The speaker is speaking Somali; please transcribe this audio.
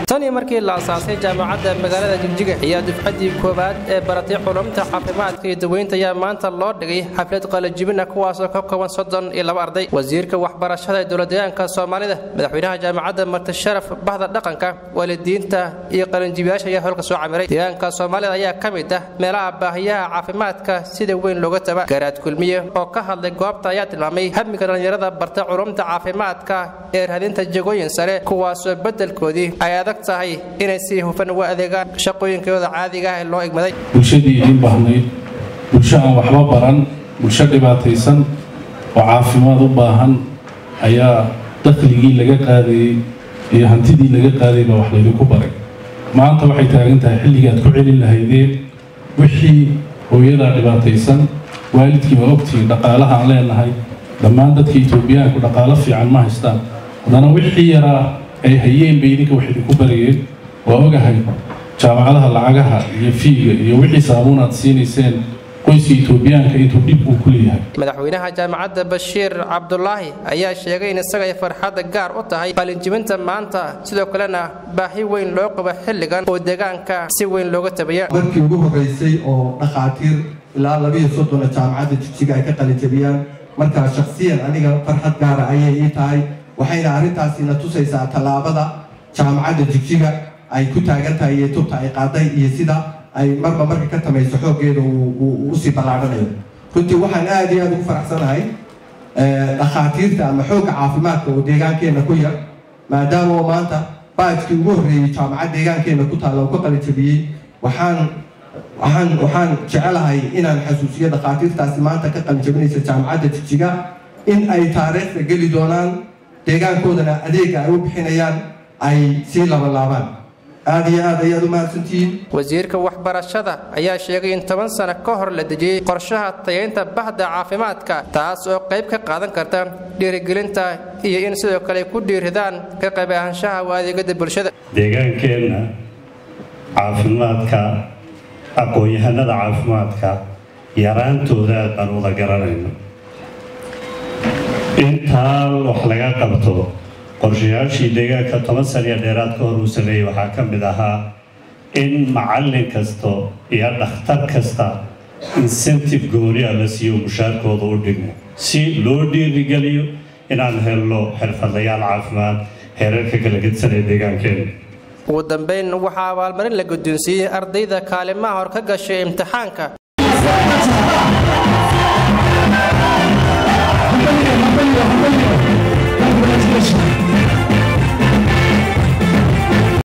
tanii markii la asaasay jaamacadda magaalada jigjiga ayaa dufcaddii koowaad ee baratay culumta caafimaadka iyo daweynta ayaa maanta loo dhigay xaflad qalajibina kuwaasoo ka kooban soddon iyo laba arday wasiirka waxbarashada ee dowladdeegaanka soomaalida madaxweynaha jaamacadda martisharaf bahda dhaqanka waalidiinta iyo qalinjibiyaasha ayaa holka soo camiray deegaanka soomaalida ayaa ka mid ah meelaha baahiyaha caafimaadka sida weyn looga taba garaad kulmiye oo ka hadlay goobta ayaa tilmaamay hamiga dhallinyarada barta culumta caafimaadka ee raadinta jagooyin sare kuwaasoo beddelkoodii ay adag tahay inay si hufan uga adeegaan shaqooyinkooda caadiga ah ee loo egmaday bulshadii idiin baahnayd bulsho aan waxba baran bulsho dhibaataysan oo caafimaad u baahan ayaa dakhligii laga qaadayey iyo hantidii laga qaadayay baa wax laydinku baray maanta waxay taagan tahay xilligii aad ku celin lahaydeen wixii hooyadaa dhibaataysan waalidkii waa ogtihiin dhaqaalaha aan leenahay dhammaan dadka etoobiyaanku dhaqaalo fiican ma haystaan haddana wixii yaraa ay hayeen bay idinka wax idinku barayeen waa ogahay jaamacadaha lacagaha iyo fiiga iyo wixii saabuun aad siinayseen qoyska etoobiyaanka intuu dhib uu ku leeyahay madaxweynaha jaamacadda bashiir cabdulaahi ayaa sheegay in isagay farxadda gaar u tahay qalinjibinta maanta sidoo kalena baahi weyn loo qabo xilligan oo deegaanka si weyn looga tabaya markii ugu horreysay oo dhakhaatiir ilaa labiiyo soddona jaamacadda jigjiga ay ka qalinjabiyaan markaa shakhsiyan aniga farxad gaara ayay ii tahay waxayna arrintaasina tusaysaa tallaabada jaamacadda jigjiga ay ku taagan tahay iyo tubta ay qaaday iyo sida ay marba marka ka tamayso xooggeeda uu usii ballaadhanayo runtii waxaan aada iyo aada ugu faraxsanahay dhakhaatiirta ama xoogga caafimaadka oo deegaankeenna ku yar maadaama oo maanta baajkii ugu horreeyey jaamacad deegaankeenna ku taalla oo ka qalijabiyey waxaan waxaan waxaan jecelahay inaan xasuusiyo dhakhaatiirtaasi maanta ka qalijabinaysa jaamacadda jigjiga in ay taariikhda geli doonaan deegaankoodana adeega ay u bixinayaan ay sii labalaabaan aada iyo aad ayaad u mahadsantihiin wasiirka waxbarashada ayaa sheegay in toban sano ka hor la dejiyey qorshaha tayaynta bahda caafimaadka taas oo qayb ka qaadan karta dhiirigelinta iyo in sidoo kale ku dhiiridaan ka qayb ahaanshaha u adeegada bulshada deegaankeenna caafimaadka aqoon-yahanada caafimaadka yaraantooda aad baan wada garanayno intaa wax laga qabto qorshayaashii deegaanka toban saniya dheeraad ka hor uu sameeyey waxaa ka mid ahaa in macallin kasta iyo dhakhtar kasta incentive gooniya la siiyo mushaarkooda u dhigmo si loo dhiirigeliyo inaan helno xirfadlayaal caafimaad heerarka kala gedsanee deegaankeena ugu dambayn waxaa abaalmarin la guddoonsiiyey ardayda kaalimaha hor ka gashay imtixaanka